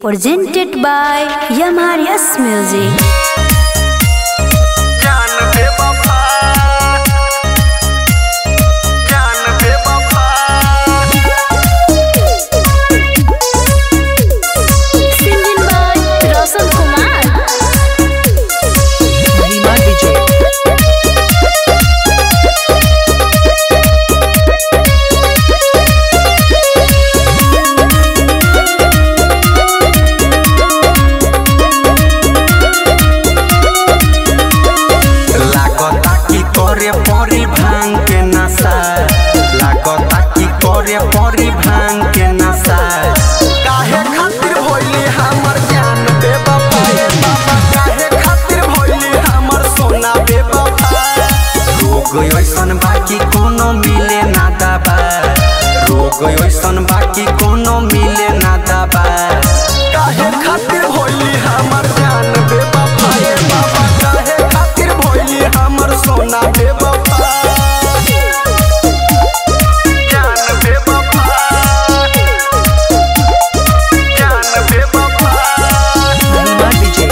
presented by Yamarias Music. जान बे वफा जान बे वफा Singing by Roshan Kumar. Rima DJ. लागता की करे परी भांग के नशा लागता की करे परी भांग के नशा काहे खातिर भइली हमर जान बे वफा ए बाबा काहे खातिर भइली हमर सोना बे वफा रोग ऐसन बाकी कोनो मिले ना दबा रोग ऐसन बाकी कोनो मिले ना दबा काहे खातिर भइली हमर जान बे वफा ए बाबा काहे खातिर भइली हमर सोना बे वफा जान बे वफा जान बे वफा Rima DJ.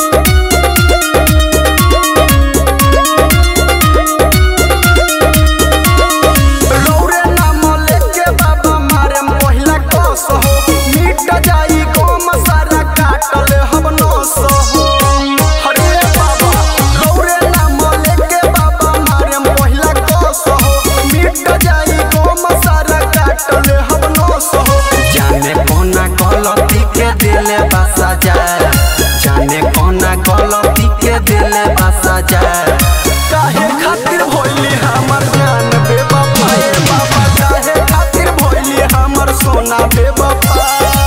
रौरे नाम लेके बाबा मारे पहिला कस हो मिट जाई गम सारा काटल हम नस हो हरे बाबा रौरे नाम लेके बाबा मारे पहिला कस हो मिट जाई गम सारा काटल हम नस हो जाने कोना गलती के दिले बसा जाए जाने कोना गलती के दिले बसा जाए काहे खातिर भइली हमर जान बे बाबा ए बाबा काहे खातिर भइली हमर सोना बे बाबा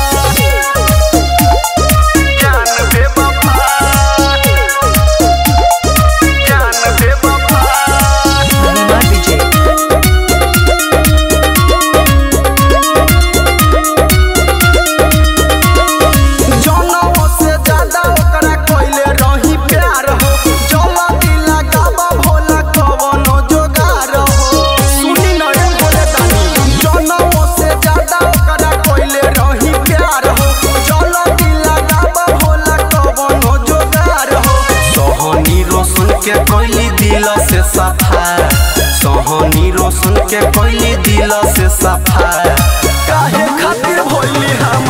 जान बे बाबा जान बे बाबा Rima DJ. जनों से ज्यादा ओकरा कइले रही प्यार हो जला दिला गाबा भोला कवनो जोगार हो सुनी न रे बोले तानी जनों से ज्यादा ओकरा कइले रही प्यार हो जला दिला गाबा भोला कवनो जोगार हो सोहनी रोशन के कइली दिल से सफा सोहनी रोशन के कइली दिल से सफा काहे खातिर भइली हम